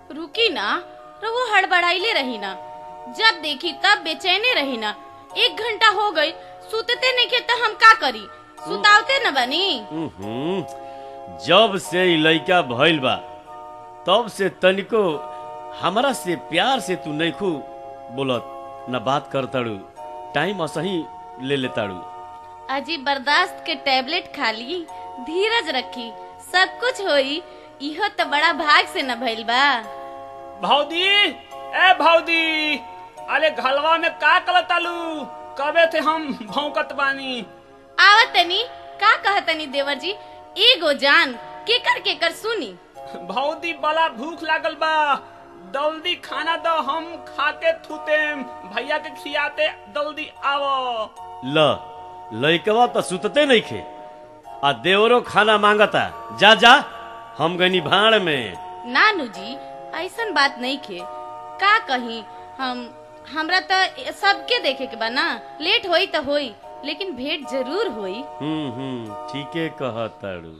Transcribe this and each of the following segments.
रुकी ना रहुआ हड़बड़ाइले रही ना जब देखी तब बेचैने रही ना एक घंटा हो गई सुतते नहीं के तो हम का करी सुतावते न बनी उहुं, जब से ई लइका भइल बा तब से तनिको हमरा से प्यार से तू नइखू बोलत न बात करताड़ू टाइम असही ले लेताड़ू अजी बर्दाश्त के टैबलेट खा ली धीरज रखी सब कुछ होई इहो तो बड़ा भाग से न भइल बा भौदी ए भौदी अरे घलवा में का कलतालू कबे थे हम भौंकत बानी आवत तनी का कहतनी देवर जी एगो जान केकर केकर सुनी भौदी बड़ा भूख लागल बा जल्दी खाना दो हम खाके थूते भैया के खियाते जल्दी आवो ल लइकवा त सुतते नइखे आ देवरो खाना मांगता जा जा हम गनी भाड़ में नानू जी ऐसन बात नहीं खे का कही हम हमरा तो सबके देखे के बा ना लेट होई तो होई लेकिन भेंट जरूर होई हम्म हम्म ठीके कहताड़ू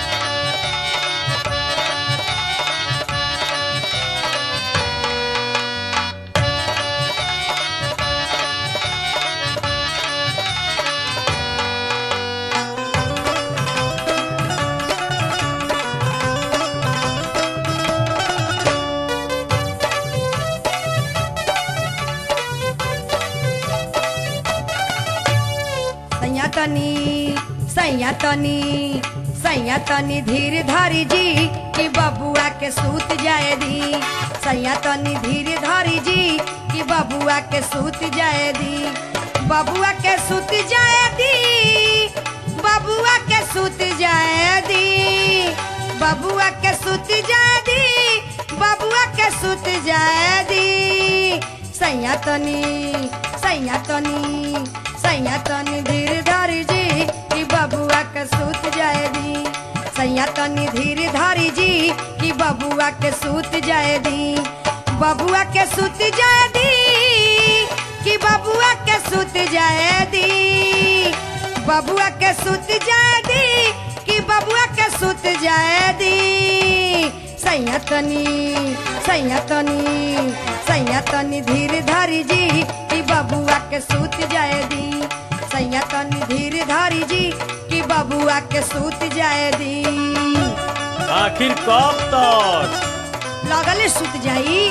सैया तनी सैया तनी सैया तनी धीर धरी जी कि बबुआ के सूत जाए दी सैया तनी धीर धरी जी कि बबुआ के सूत जाए दी बबुआ के सूत जाए दी बबुआ के सूत जाए दी बबुआ के सूत जाए दी बबुआ के सूत जाए दी सैया तनी सैया तनी सैया तनी धीर धरी जी कि बबुआ के सूत जाए दी सैया तनी धीर धरी जी कि बबुआ के सूत जाए दी बबुआ के सूत जाए दी कि बबुआ के सूत जाए दी बबुआ के सूत जाए दी कि बबुआ के सूत जाए दी सैया तनी सैया तनी सैया तनी धीर धरी जी कि बबुआ के सूत जाए दी सैया तनी धीर धरी जी कि बबुआ के सूत जाए दी आखिर कब तक लगले सूत जाई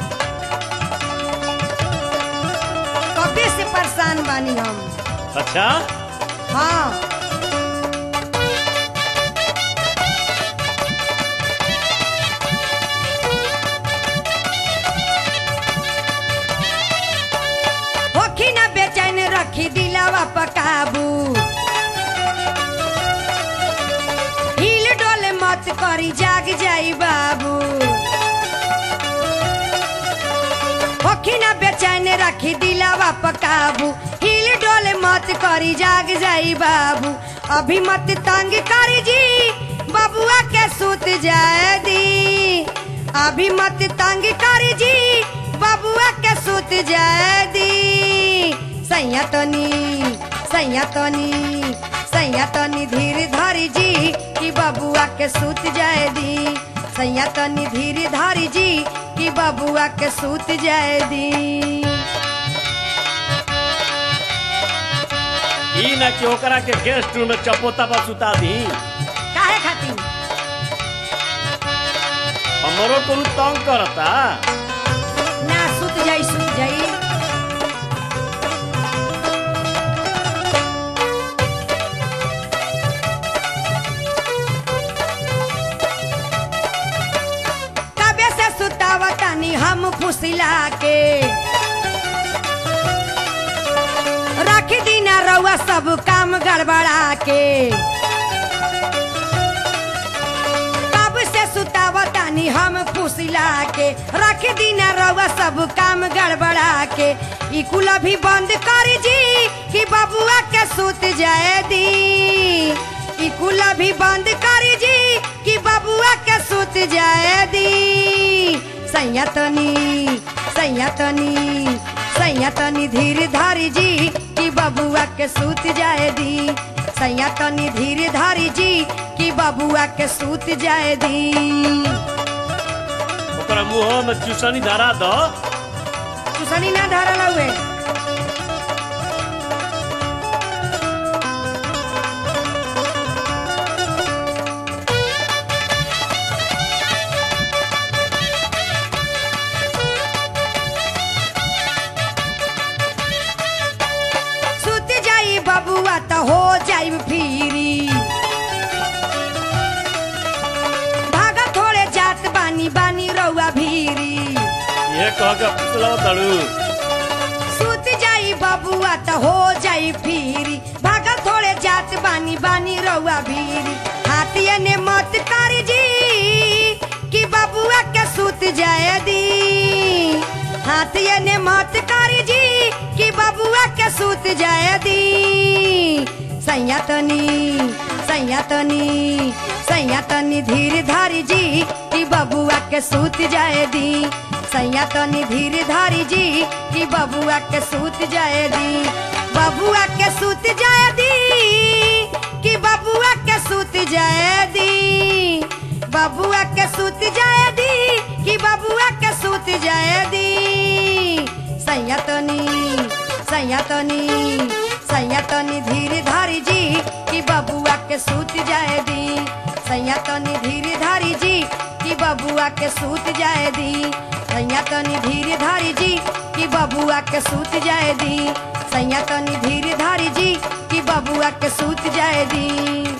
कबे से परेशान बानी हम अच्छा हाँ होखी ना बेचैन रखी दिलावा पकाबू हिल डोले मत करी जाग जाई बाबू होखी ना बेचैन रखी दिलावा पकाबू हिल डोले मत करी जाग जाई बाबू अभी मत तंग करी जी बबुआ के सूत जाए दी अभी मत तंग करी जी बबुआ के सूत जाए दी सैया तनी सैया तनी सैया तनी धीर धरी जी कि बबुआ के सूत जाए दी सैया तनी धीर धरी जी कि बबुआ के सूत जाए दी ई ना कि ओकरा के गेस्ट रूम में चपोता पर सुता दी काहे खातिर हमरो कोनो तंग करता ना सुत जाई सुत जाई कबे से सुतावतानी हम फुसिला के रख दीना रउआ सब काम गड़बड़ा के कब से सुतावतानी हम फुसिला के रख दीना रउआ सब काम गड़बड़ा के ई कुल भी बंद कर जी कि बबुआ के सूत जाए दी ई कुल भी बंद कर जी कि बबुआ के सूत जाए दी सैया तनी सैया तनी सैया तनी धीर धारी जी कि बबुआ के सूत जाए दी सैया तनी धीर धारी जी कि बबुआ के सूत जाए दी ओकरा मुंह में चूसनी धरा दो चुसनी ना धरल हुए सुत जाई बबुआ त हो जाई फिरी भागा थोड़े जात बानी बानी रउआ भीरी ये कह के फुसलाओ तड़ू सुत जाई बबुआ त हो जाई फिरी भागा थोड़े जात बानी बानी रउआ भीरी हाथिये ने मत करी जी कि बबुआ के सुत जाए दी हाथिये ने मत करी जी कि बबुआ के सुत जाए दी सैया तनी सैया तनी सैया तनी धीर धारी जी कि बबुआ के सूत जाए दी सैया तनी धीर धारी जी कि बबुआ के सूत जाए दी बबुआ के सूत जाए दी कि बबुआ के सूत जाए दी बबुआ के सूत जाए दी कि बबुआ के सूत जाए दी सैया तनी सैया तनी सैया तनी धीर धारी जी कि बबुआ के सूत जाए दी सैया तनी धीर धारी जी कि बबुआ के सूत जाए दी सैया तनी धीर धारी जी कि बबुआ के सूत जाए दी सैया तनी धीर धारी जी कि बबुआ के सूत जाए दी